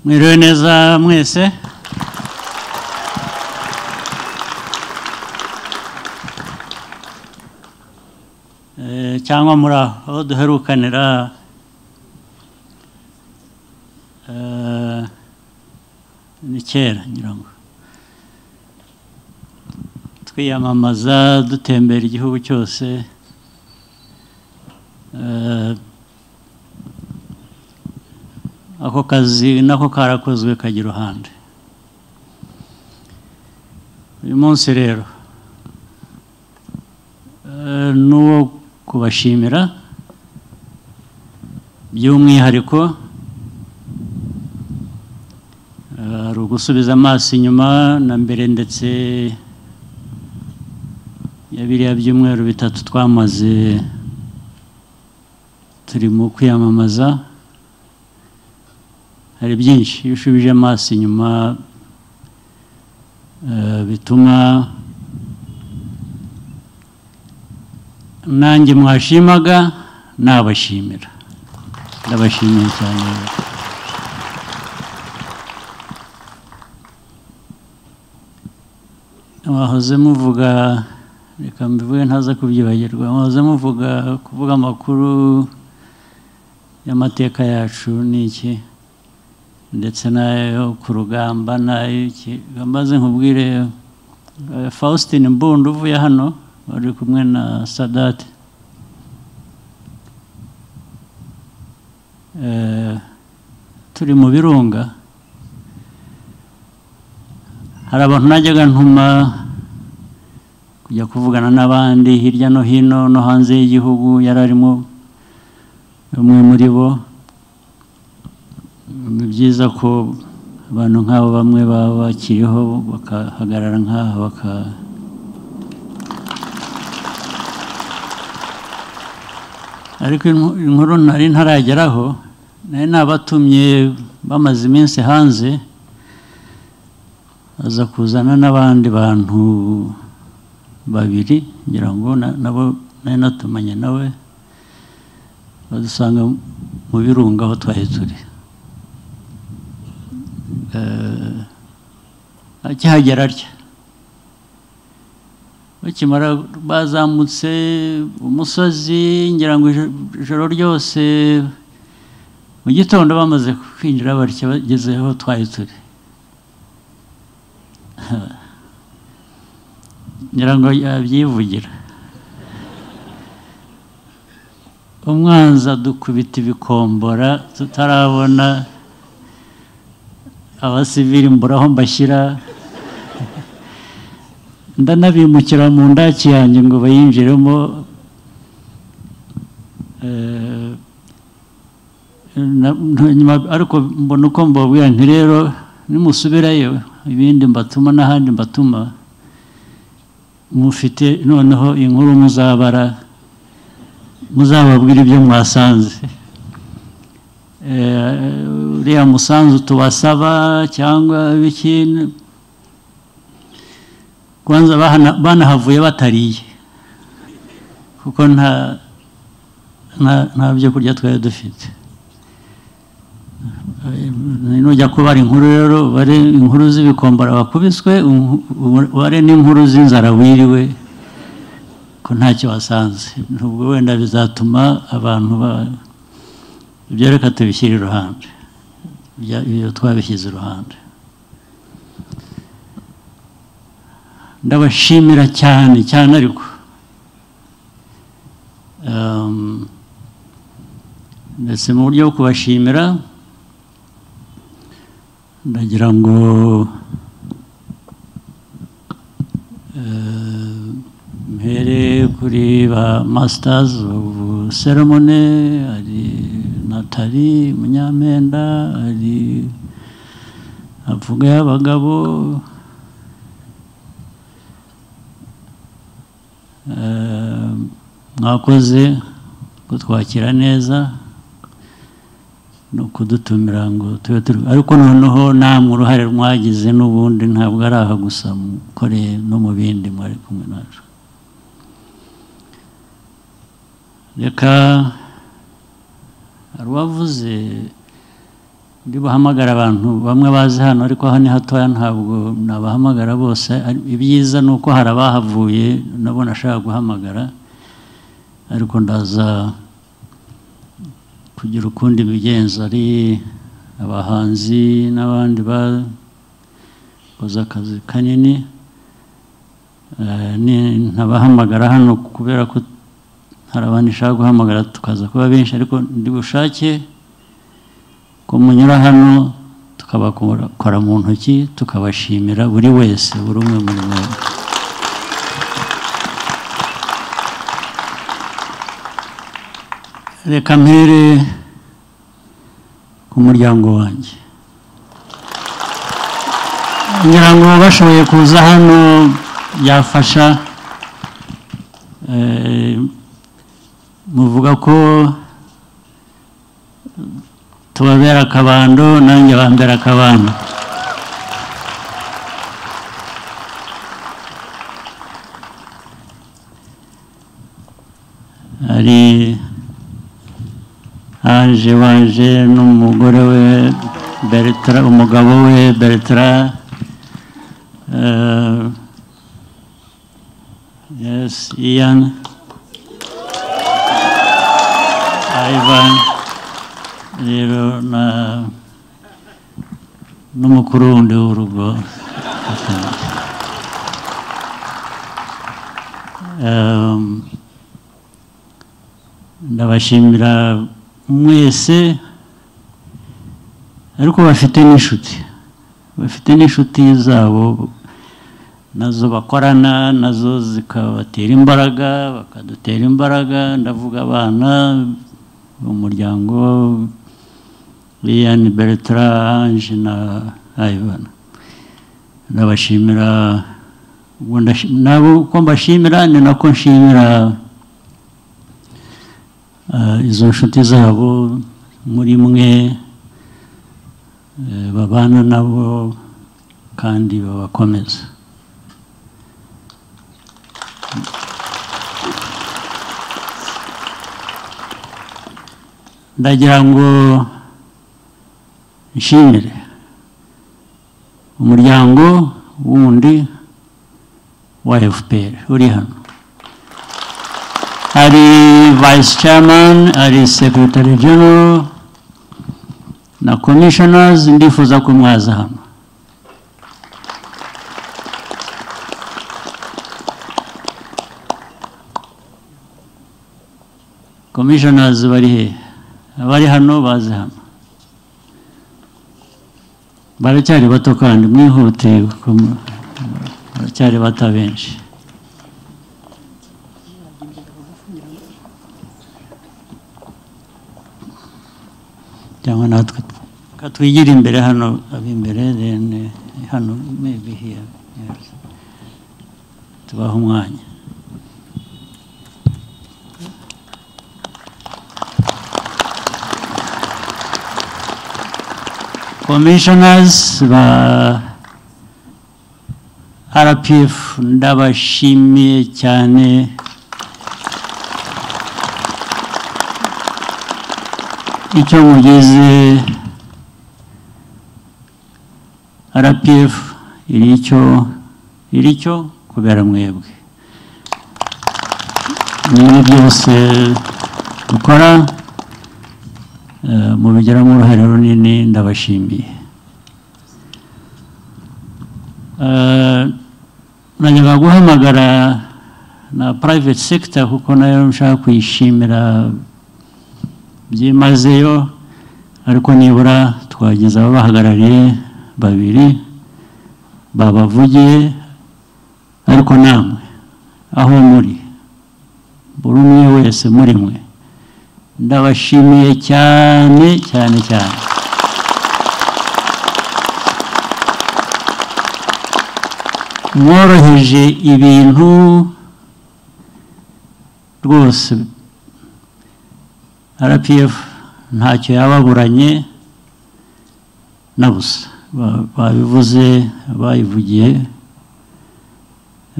mwiriwe neza mwese Eh, cyangwa muri aho duherukanira eh, ni kera ngira ngo twiyamamaza dutembera igihugu cyose eh, ako kazi nako karakozwe kajya iruhande uyu munsi rero eh, ni uwo kubashimira by'umwihariko eh, ari ugusubiza amaso inyuma na mbere ndetse ya biriya byumweru bitatu twamaze turi mu kwiyamamaza hari byinshi iyo ushubije amaso inyuma eh, bituma nanjye mwashimaga nabashimira ndabashimiye cyane rero. mwahoze muvuga reka mbivuge ntaza kubyibagirwa mwahoze muvuga kuvuga amakuru y'amateka yacu ni iki ndetse nayo ku rugamba nayo maze nkubwire eh, Faustin Mbundu uvuye hano wari kumwe na Sadat Eh, turi mu birunga hari abantu najyaga ntuma kujya kuvugana n'abandi hirya no hino no hanze y'igihugu yari arimo umwe muri bo ni byiza ko abantu nk'abo bamwe baba bakiriho bakahagarara nk'aha baka ariko inu- inkuru nari ntarageraho nari nabatumye bamaze iminsi hanze aza kuzana n'abandi bantu babiri ngira ngo na- nabo nari natumanye nawe badusanga mu birunga aho twari turi eh, akihagera atya bakimara bazamutse umusozi ngira ngo ijoro- ijoro ryose mu gitondo bamaze kwinjira batya bageze aho twari turi ngira ngo yabyivugira umwanzi adukubita ibikombora tutarabona abasivili mbura aho mbashyira ndanabimukira mu ndaki yanjye ngo bayinjiremo Eh, na- na- nyuma- ariko mbona uko mbabwira nti rero nimusubirayo ibindi mbatuma n'ahandi mbatuma mufite noneho inkuru muzabara muzababwira ibyo mwasanze Eh, uriya musanzu tubasaba cyangwa biki kwanza bahana- banahavuye batariye kuko nta nta- nta byo kurya twari dufite Eh, nujya kubara inkuru rero bare inkuru z'ibikombara bakubiswe unku- ubare n'inkuru z'inzara wiriwe ko ntacyo wasanze nubwo wenda bizatuma abantu ba ibyo reka tubishyire iruhande Ibya- ibyo twabishyize iruhande ndabashimira cyane cyane ariko Ehm, ndetse mu buryo bwo kubashimira ndagira ngo eh, mpere kuri ba masters of ceremony hari natali munyampenda hari avuga y'abagabo Eh, mwakoze kutwakira neza no kudutumira ngo tube turi ariko noneho namwe uruhare mwagize n'ubundi ntabwo ari aha gusa mukoreye no mu bindi mwari kumwe nacu reka hari uwavuze ndi buhamagara abantu bamwe bazi hano ariko hano ni hatoya ntabwo nabahamagara bose ari- ibyiza ni uko hari abahavuye nabo nashaka guhamagara ariko ndaza kugira ukundi bigenza ari abahanzi n'abandi bakoze akazi kanini Eh, ni- ntabahamagara hano kubera ko hari abandi nshaka guhamagara tukaza kuba benshi ariko ndi bushake ko munyura hano tukabakora mu ntoki tukabashimira buri wese buri umwe muri mwebwe reka mpere ku muryango wanjye ngira ngo bashoboye kuza hano byafasha Eh, muvuga ko tubabera akabando nanjye bambera akabando hari haje waje n'umugore we Bertra umugabo we Bertra eh, yes Ian Ivan rero na n'umukuru wundi w'urugo Um, ndabashimira mwese ariko bafite n'inshuti bafite n'inshuti zabo nazo bakorana nazo zikabatera imbaraga bakadutera imbaraga ndavuga abana umuryango Lilian Bertra Ange na Ivan ndabashimira ubwo ndashi- nabo uko mbashimira ni nako nshimira Eh, izo nshuti zabo muri mwe eh, babana nabo kandi babakomeza ndagira ngo nshimire umuryango wundi wa FPR uri hano hari vice chairman hari secretary general na commissioners ndifuza ko mwaza hano commissioners bari he abari hano baze hano baracyari bato kandi mwihute kuko mu- baracyari bato benshi cyangwa natwe reka twigire imbere hano ab'imbere then eh, hano maybe here yes. tubahe umwanya commissioners ba rpf ndabashimiye cyane icyo mugeze rpf iri icyo iri icyo kubera mwebwe muri byose dukora eh, mubigiramo uruhare runini ndabashimiye Eh, najyaga guhamagara na private sector kuko nayo nshaka kuyishimira byimazeyo ariko nibura twagize ababahagarariye babiri babavugiye ariko namwe aho muri buri umwe wese muri mwe ndabashimiye cyane cyane cyane mworoheje ibintu rwose rpf ntacyo yababuranye na busa Ba- babivuze bayivugiye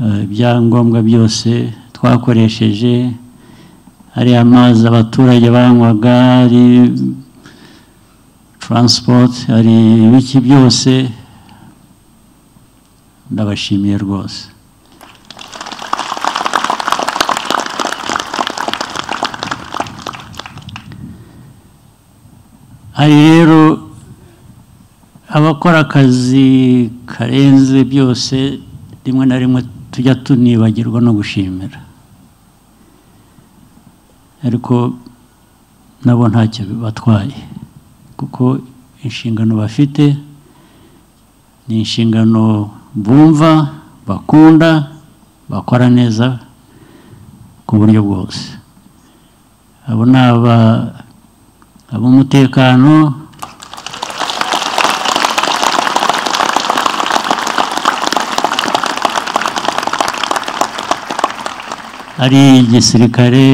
eh, ibyangombwa byose twakoresheje ari amazi abaturage banywaga ari taransipoti hari ibiki byose ndabashimiye rwose hari rero abakora akazi karenze byose rimwe na rimwe tujya tunibagirwa no gushimira ariko nabo ntacyo bibatwaye kuko inshingano bafite ni inshingano bumva bakunda bakora neza ku buryo bwose abo ni aba ab'umutekano ari igisirikare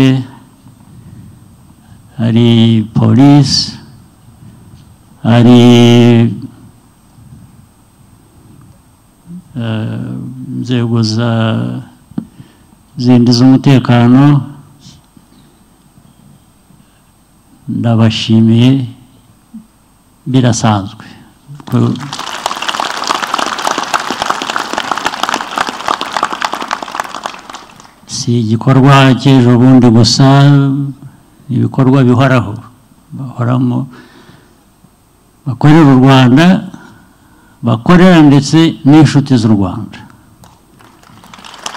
hari polisi hari eh, inzego za zindi z'umutekano ndabashimiye birasanzwe Ko- si igikorwa cy'ejo bundi gusa ni ibikorwa bihoraho bahoramo bakorera u rwanda bakorera ndetse n'inshuti z'u rwanda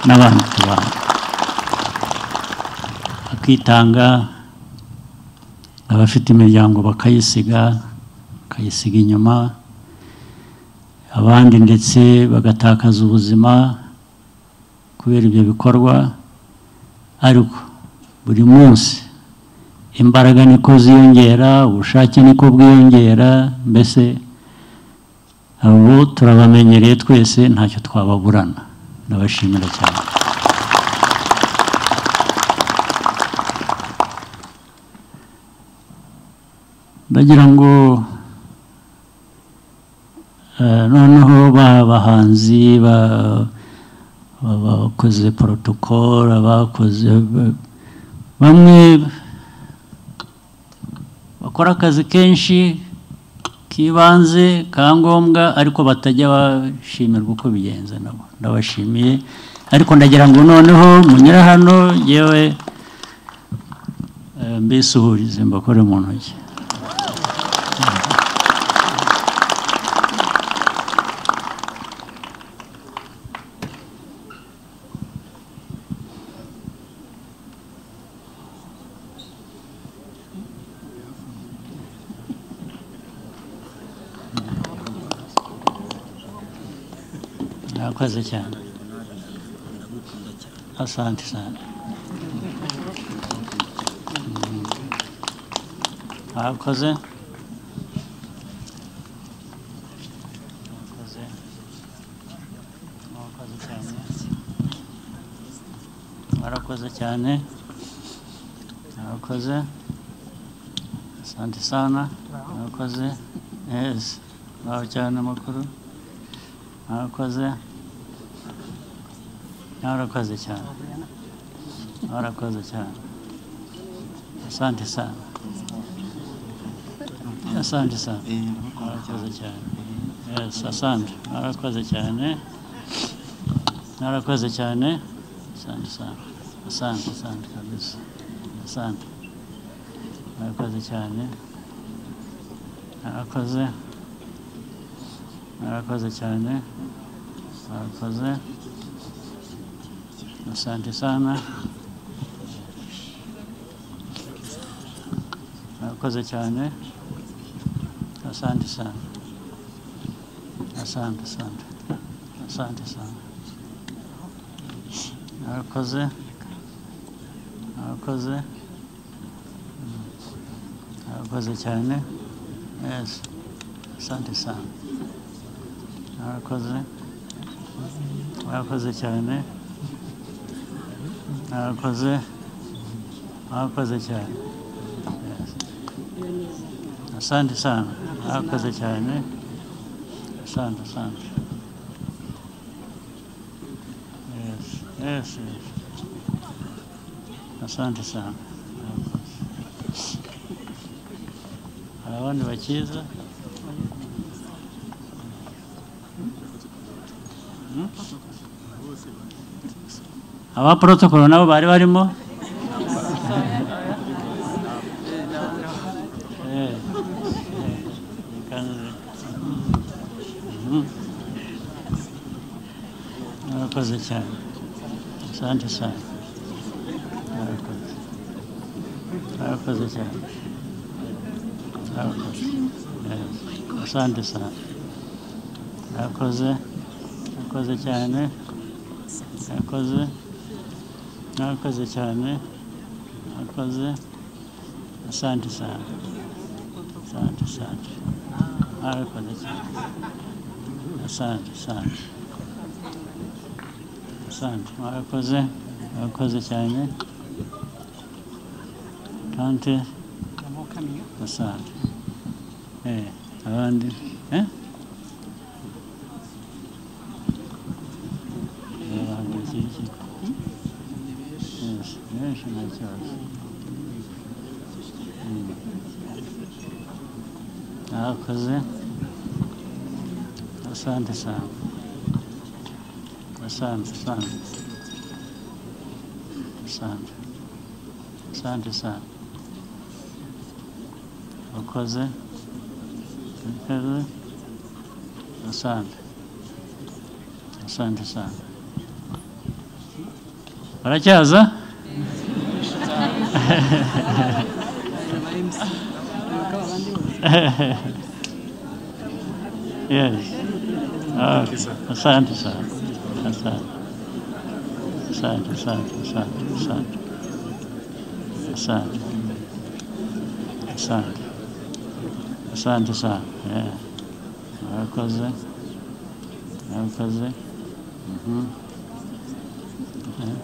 n'abandi bantu bakitanga abafite imiryango bakayisiga bakayisiga inyuma abandi ndetse bagatakaza ubuzima kubera ibyo bikorwa ariko buri munsi imbaraga niko ziyongera ubushake niko bwiyongera mbese abo turabamenyereye twese ntacyo twababurana ndabashimira cyane ndagira ngo eh, noneho ba bahanzi ba abakoze protocol abakoze bamwe bakora akazi kenshi k'ibanze ka ngombwa ariko batajya bashimirwa uko bigenze nabo ndabashimiye ariko ndagira ngo noneho munyura hano yewe mbisuhurize mbakore mu ntoki Mwakoze cyane asante sana Mm. mwakoze mwakoze mwakoze cyane mwarakoze cyane mwakoze asante sana mwakoze yes mwaho cyane amakuru mwakoze mwarakoze cyane mwarakoze cyane asante sana asante sana mwarakoze cyane yes asante mwarakoze cyane mwarakoze cyane asante sana asante asante kabisa asante mwarakoze cyane mwarakoze mwarakoze cyane mwarakoze asante sana mwakoze cyane asante sana asante asante asante sana mwakoze mwakoze Mm. mwakoze cyane yes asante sana mwakoze mwakoze cyane mwakoze mwakoze cyane Yes. asante sana mwakoze cyane asante asante yes yes yes asante sana mwakoze. hari abandi bakiza aba protocol nabo bari barimo Eh, eh, mhm. murakoze cyane asante cyane murakoze murakoze cyane murakoze Eh, asante cyane murakoze murakoze cyane murakoze mwakoze cyane mwakoze asante sana asante asante mwakoze cyane asante asante asante mwakoze mwakoze cyane asante asante eh abandi eh abandi iki Yes, yes, my church. Mwakoze asante sana asante sana asante asante sana mwakoze mwakoze asante asante sana baracyaza yes okay. asante sana asante asante asante asante asante asante asante asante sana Eh. murakoze murakoze Mhm. Eh.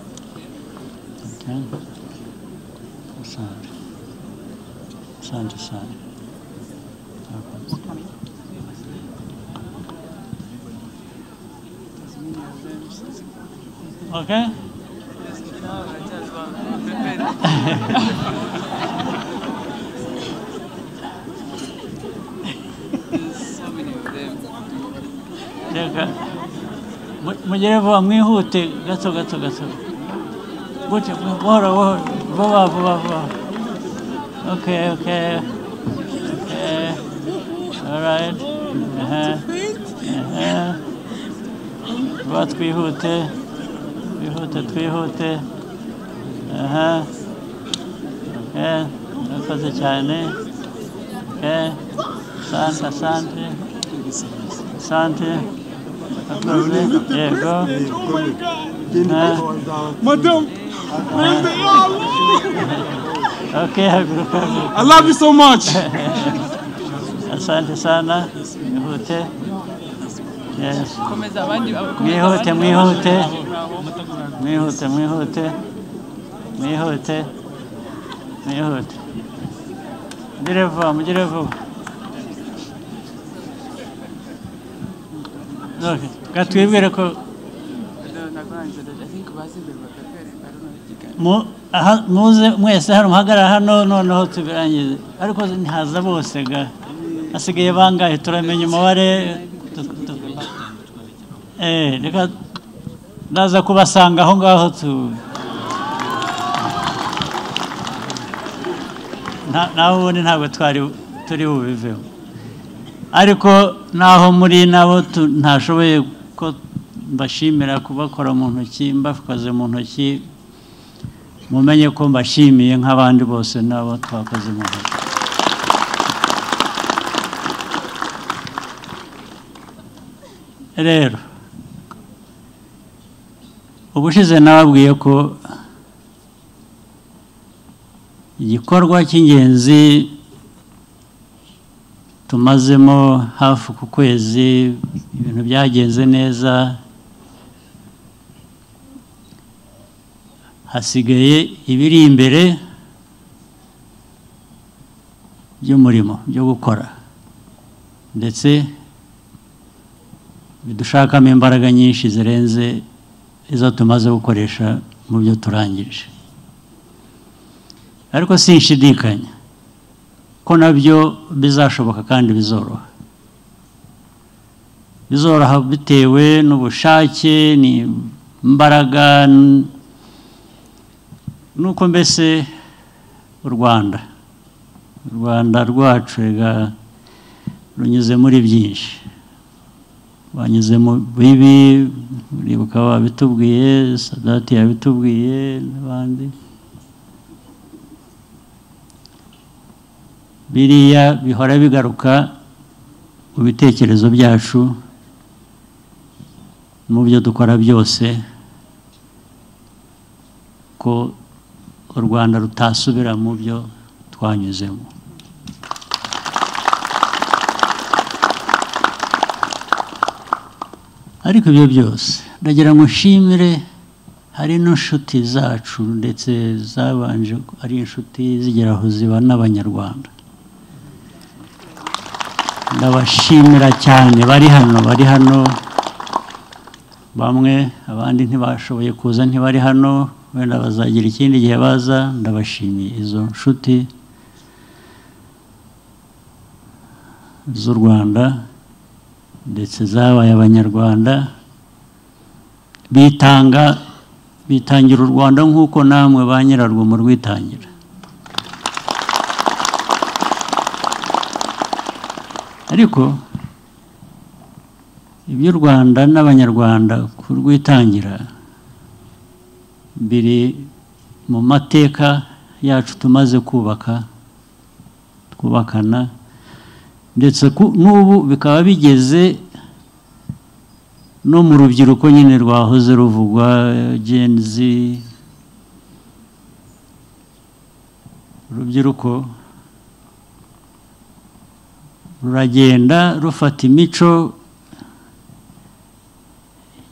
Okay. Asante. Asante sana. Mwakoze. Okay? Reka. Mu- Mugere vuba mwihute gato gato gato. Gute buhoro buhoro. Vuba vuba vuba. Okay, okay. Okay. All right. Uh-huh. Uh-huh. Vuba twihute. Twihute twihute. Aha. Okay. Murakoze cyane. Okay. Asante, asante. Asante. Murakoze. Yego. Ah. Madam, Okay, haguruka. haguruka. I love you so much. Asante sana. Mwihute. Yes. komeza abandi Mwihute, mwihute. Mwihute, mwihute. Mwihute. Mwihute. Mugire vuba, mugire vuba. Okay. Katwibwire ko mu- aha- muze mwese hano muhagarara hano noneho tubirangize ariko ntihaza bose ga hasigaye bangahe turamenya umubare tu- tu- eh reka ndaza kubasanga aho ngaho tu Nta- naho ubundi ntabwo twari turi bubiveho ariko naho muri nabo tu- ntashoboye ko mbashimira kubakora mu ntoki mbakoze mu ntoki mumenye ko mbashimiye nk'abandi bose nabo twakoze mu ntoki rero ubushize nababwiye ko igikorwa cy'ingenzi tumazemo hafi ku kwezi ibintu byagenze neza hasigaye ibiri imbere by'umurimo byo gukora ndetse bidushakamo imbaraga nyinshi zirenze izo tumaze gukoresha mu byo turangije ariko sinshidikanya ko nabyo bizashoboka kandi bizoroha bizoroha bitewe n'ubushake ni imbaraga n- nuko mbese u rwanda u rwanda rwacu rega runyuze muri byinshi wanyuze mu bibi uribuka babitubwiye sadati yabitubwiye n'abandi biriya bihora bigaruka mu bitekerezo byacu mu byo dukora byose ko u rwanda rutasubira mu byo twanyuzemo ariko ibyo byose ndagira ngo nshimire hari n'inshuti zacu ndetse zabanje ari inshuti zigera aho ziba n'abanyarwanda ndabashimira cyane bari hano bari hano bamwe abandi ntibashoboye kuza ntibari hano wenda bazagira ikindi gihe baza ndabashimiye izo nshuti z'u rwanda ndetse zabaye abanyarwanda bitanga bitangira u rwanda nk'uko namwe ba nyirarwo mu rwitangira ariko iby'u rwanda n'abanyarwanda kurwitangira biri mu mateka yacu tumaze kubaka twubakana ndetse ku- n'ubu bikaba bigeze no mu rubyiruko nyine rwahoze ruvugwa Gen Z urubyiruko ruragenda rufata imico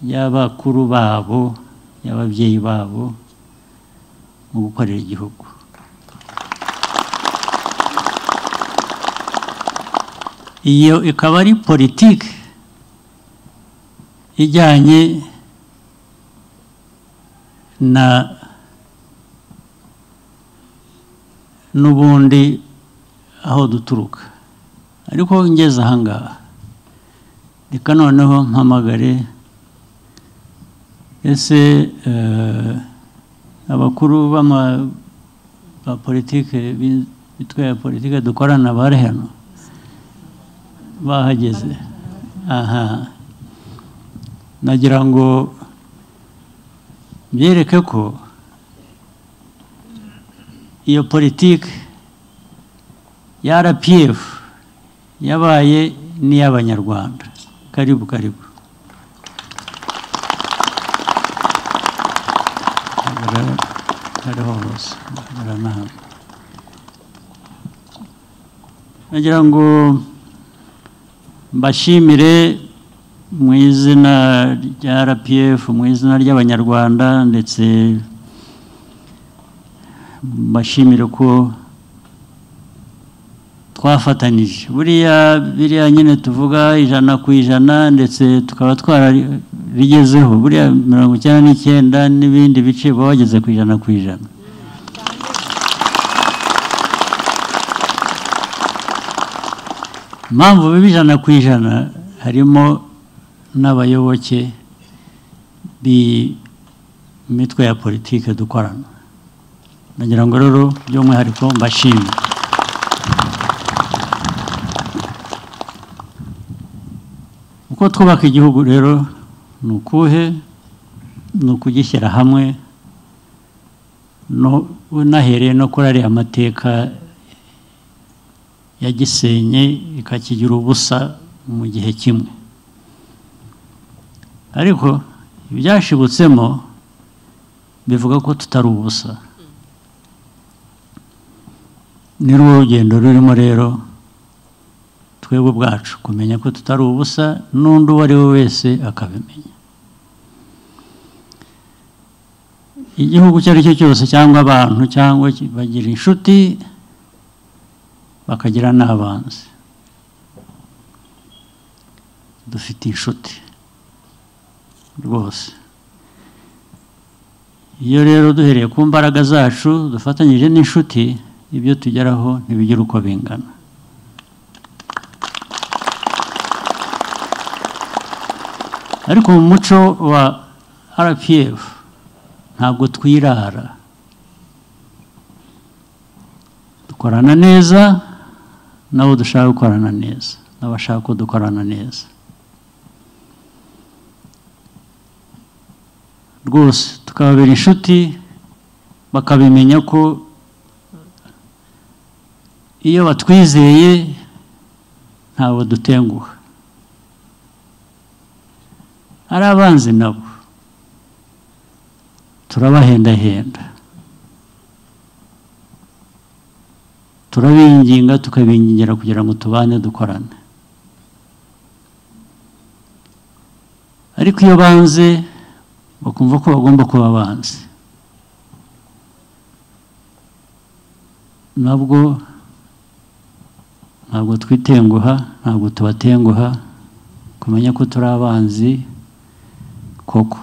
y'abakuru babo y'ababyeyi babo mu gukorera igihugu iyo ikaba ari politiki ijyanye na n'ubundi aho duturuka ariko ngeze ahangaha reka noneho mpamagare ese eh, abakuru b'ama ba politiki bi- bitwa ya politiki dukorana bari hano bahageze aha nagira ngo byereke ko iyo politiki ya rpf yabaye n'iy'abanyarwanda karibu karibu Hagarara- hariho hose hagarara n'ahantu. nagira ngo mbashimire mu izina rya rpf mu izina ry'abanyarwanda ndetse mbashimire ko twafatanije buriya biriya nyine tuvuga ijana ku ijana ndetse tukaba twarabigezeho buriya mirongo icyenda n'icyenda n'ibindi bice baba bageze ku ijana ku ijana impamvu biba ijana ku ijana harimo n'abayoboke b'imitwe ya politiki dukorana nagira ngo rero by'umwihariko mbashimire uko twubaka igihugu rero ni ukuhe ni ukugishyira hamwe no- unahereye no kuri ariya mateka yagisenye ikakigira ubusa mu gihe kimwe ariko ibyashibutsemo bivuga ko tutari ubusa ni rwo rugendo rurimo rero twebwe ubwacu kumenya ko tutari ubusa n'undi uwo ari we wese akabimenya igihugu icyo ari cyo cyose cyangwa abantu cyangwa ki- bagira inshuti bakagira n'abanzi dufite inshuti rwose iyo rero duhereye ku mbaraga zacu dufatanyije n'inshuti ibyo tugeraho ntibigira uko bingana ariko mu muco wa rpf ntabwo twirara dukorana neza n'abo dushaka gukorana neza n'abashaka ko dukorana neza rwose tukababera inshuti bakabimenya ko iyo batwizeye ntabwo dutenguha ari abanzi nabo turabahendahenda turabinginga tukabingingira kugira ngo tubane dukorane ariko iyo banze bakumva ko bagomba kuba banzi nabwo ntabwo twitenguha ntabwo tubatenguha kumenya ko turi abanzi koko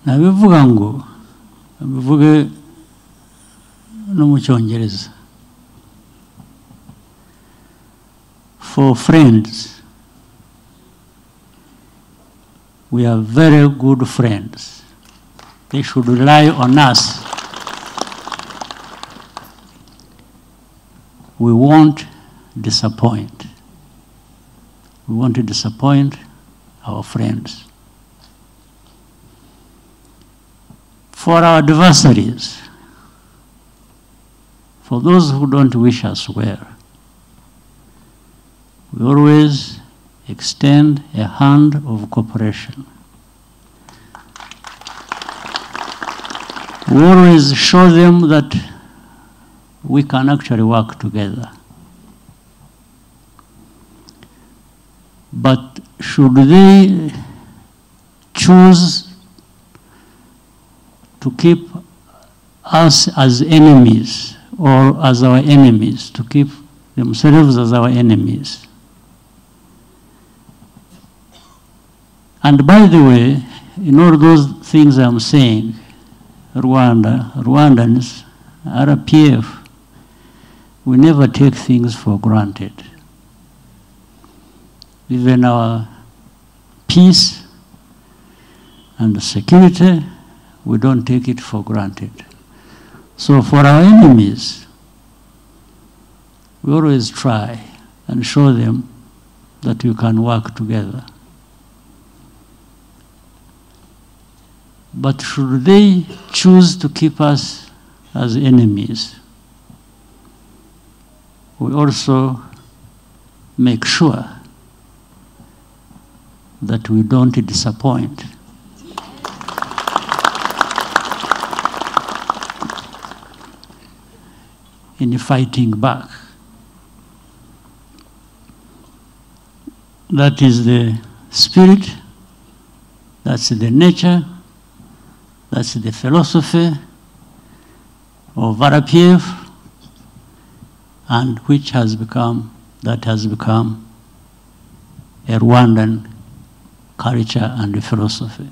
nabivuga ngo bivuge no mu cyongereza for friends we are very good friends they should rely on us we won't disappoint. We want to disappoint our friends. For our adversaries, for those who don't wish us well, we always extend a hand of cooperation. We always show them that we can actually work together. But should they choose to keep us as enemies or as our enemies, to keep themselves as our enemies? And by the way, in all those things I'm saying, Rwanda, Rwandans, RPF, we never take things for granted. Even our peace and security, we don't take it for granted. So for our enemies, we always try and show them that you can work together. But should they choose to keep us as enemies, we also make sure that we don't disappoint. In fighting back. That is the spirit, that's the nature, that's the philosophy of RPF and which has become, that has become a Rwandan culture and philosophy.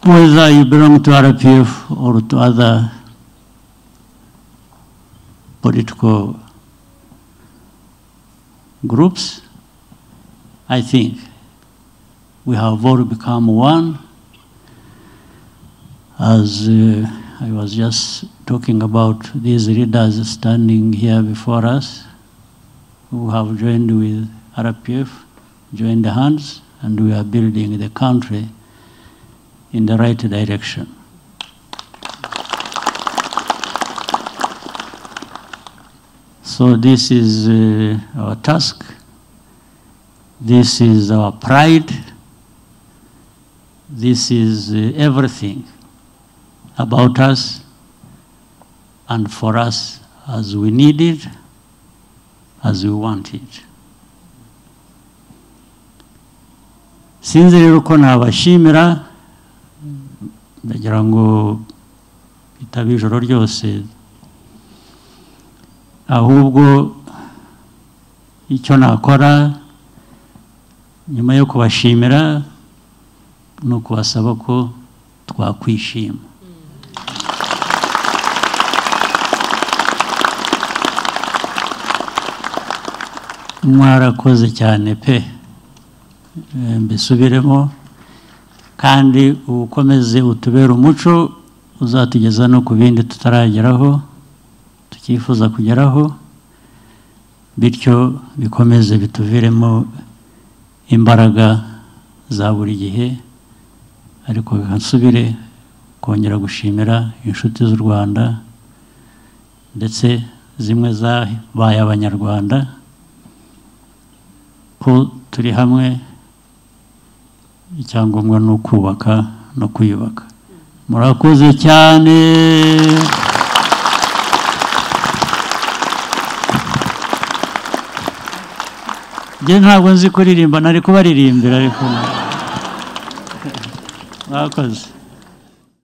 Whether you belong to RPF or to other political groups, I think we have all become one as uh, I was just talking about these leaders standing here before us who have joined with RPF, joined hands, and we are building the country in the right direction. So, this is uh, our task, this is our pride, this is uh, everything about us and for us as we need it, as we want it. sinzi rero ko nabashimira ndagira ngo bitaba ijoro ryose ahubwo icyo nakora nyuma yo kubashimira ni ukubasaba ko twakwishima mwarakoze cyane pe Eh, mbisubiremo kandi ukomeze utubere umuco uzatugeza no ku bindi tutarageraho tukifuza kugeraho bityo bikomeze bituviremo imbaraga za buri gihe ariko nsubire kongera gushimira inshuti z'u rwanda ndetse zimwe zabaye abanyarwanda ko turi hamwe icyangombwa ni ukubaka no kwiyubaka murakoze cyane njye ntabwo nzi kuririmba nari kubaririmbira ariko mwakoze